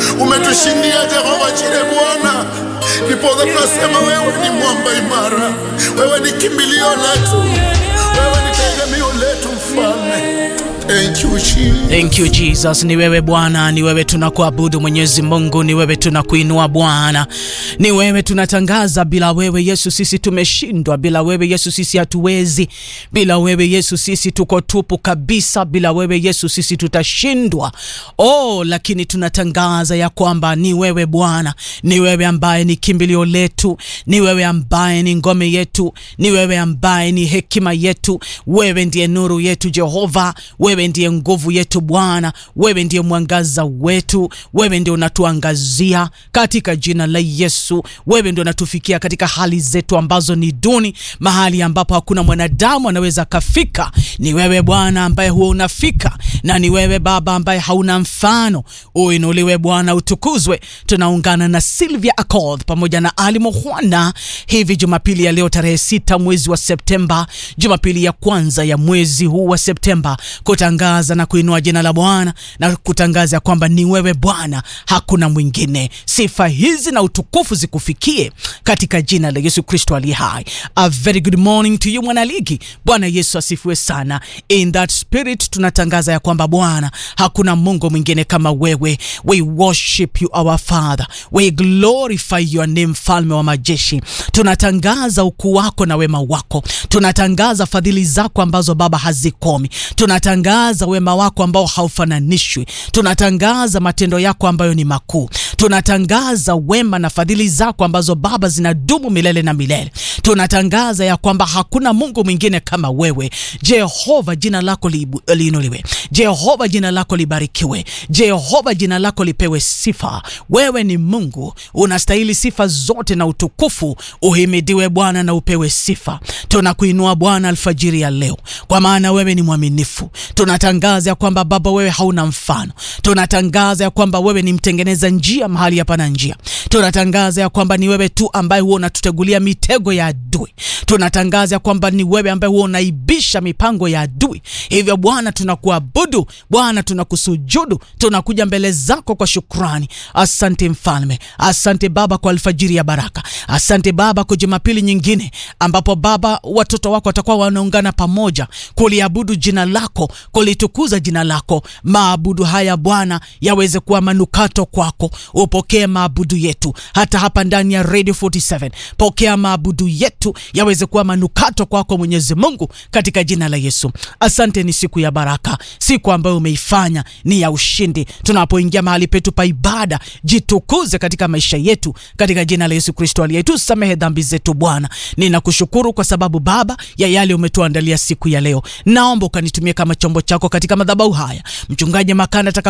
umetushindia Jehova Jire Bwana, ndiposa tunasema wewe ni mwamba imara, wewe ni kimbilio letu, wewe ni tegemeo letu Mfalme. Thank you Jesus. Thank you Jesus, ni wewe Bwana, ni wewe tunakuabudu Mwenyezi Mungu, ni wewe tunakuinua Bwana, ni wewe tunatangaza. Bila wewe Yesu sisi tumeshindwa, bila wewe Yesu sisi hatuwezi, bila wewe Yesu sisi tuko tupu kabisa, bila wewe Yesu sisi tutashindwa. Oh, lakini tunatangaza ya kwamba ni wewe Bwana, ni wewe ambaye ni kimbilio letu, ni wewe ambaye ni ngome yetu, ni wewe ambaye ni hekima yetu, wewe ndiye nuru yetu Jehova, wewe ndiye nguvu yetu Bwana, wewe ndiye mwangaza wetu, wewe ndiye unatuangazia katika jina la Yesu. Wewe ndio unatufikia katika hali zetu ambazo ni duni, mahali ambapo hakuna mwanadamu anaweza kafika. Ni wewe Bwana ambaye huwa unafika, na ni wewe Baba ambaye hauna mfano. Uinuliwe Bwana, utukuzwe. Tunaungana na Sylvia Accord pamoja na Ali Mohwana hivi Jumapili ya leo tarehe sita mwezi wa Septemba, Jumapili ya kwanza ya mwezi huu wa Septemba kutangaza na kuinua jina la Bwana na kutangaza kwamba ni wewe Bwana, hakuna mwingine. Sifa hizi na utukufu zikufikie katika jina la Yesu Kristo aliye hai. A very good morning to you mwanaligi. Bwana Yesu asifiwe sana. In that spirit tunatangaza ya kwamba Bwana, hakuna Mungu mwingine kama wewe. We worship you our Father, we glorify your name, mfalme wa majeshi. Tunatangaza ukuu wako na wema wako, tunatangaza fadhili zako ambazo Baba hazikomi tunatangaza wema wako ambao haufananishwi. Tunatangaza matendo yako ambayo ni makuu. Tunatangaza wema na fadhili zako ambazo Baba zinadumu milele na milele. Tunatangaza ya kwamba hakuna Mungu mwingine kama wewe. Jehova, jina lako liinuliwe. Jehova, jina lako libarikiwe. Jehova, jina lako lipewe sifa. Wewe ni Mungu, unastahili sifa zote na utukufu. Uhimidiwe Bwana na upewe sifa. Tunakuinua Bwana alfajiri ya leo, kwa maana wewe ni mwaminifu. Tunatangaza ya kwamba Baba wewe hauna mfano. Tunatangaza ya kwamba wewe ni mtengeneza njia mahali hapana njia. Tunatangaza ya kwamba ni wewe tu ambaye huwa unatutegulia mitego ya adui. Tunatangaza ya kwamba ni wewe ambaye huwa unaibisha mipango ya adui. Hivyo Bwana, tunakuabudu Bwana, tunakusujudu, tunakuja mbele zako kwa shukrani. Asante Mfalme, asante Baba kwa alfajiri ya baraka. Asante Baba kwa Jumapili nyingine ambapo Baba watoto wako watakuwa wanaungana pamoja kuliabudu jina lako kulitukuza jina lako. Maabudu haya Bwana yaweze kuwa manukato kwako. Upokee maabudu yetu hata hapa ndani ya Radio 47. Pokea maabudu yetu yaweze kuwa manukato kwako Mwenyezi Mungu, katika jina la Yesu. Asante, ni siku ya baraka, siku ambayo umeifanya ni ya ushindi. Tunapoingia mahali petu pa ibada, jitukuze katika maisha yetu, katika jina la Yesu Kristo aliye. Tusamehe dhambi zetu Bwana. Ninakushukuru kwa sababu Baba ya yale umetuandalia siku ya leo. Naomba ukanitumie kama chombo chako katika madhabahu haya. Mchungaji Makanda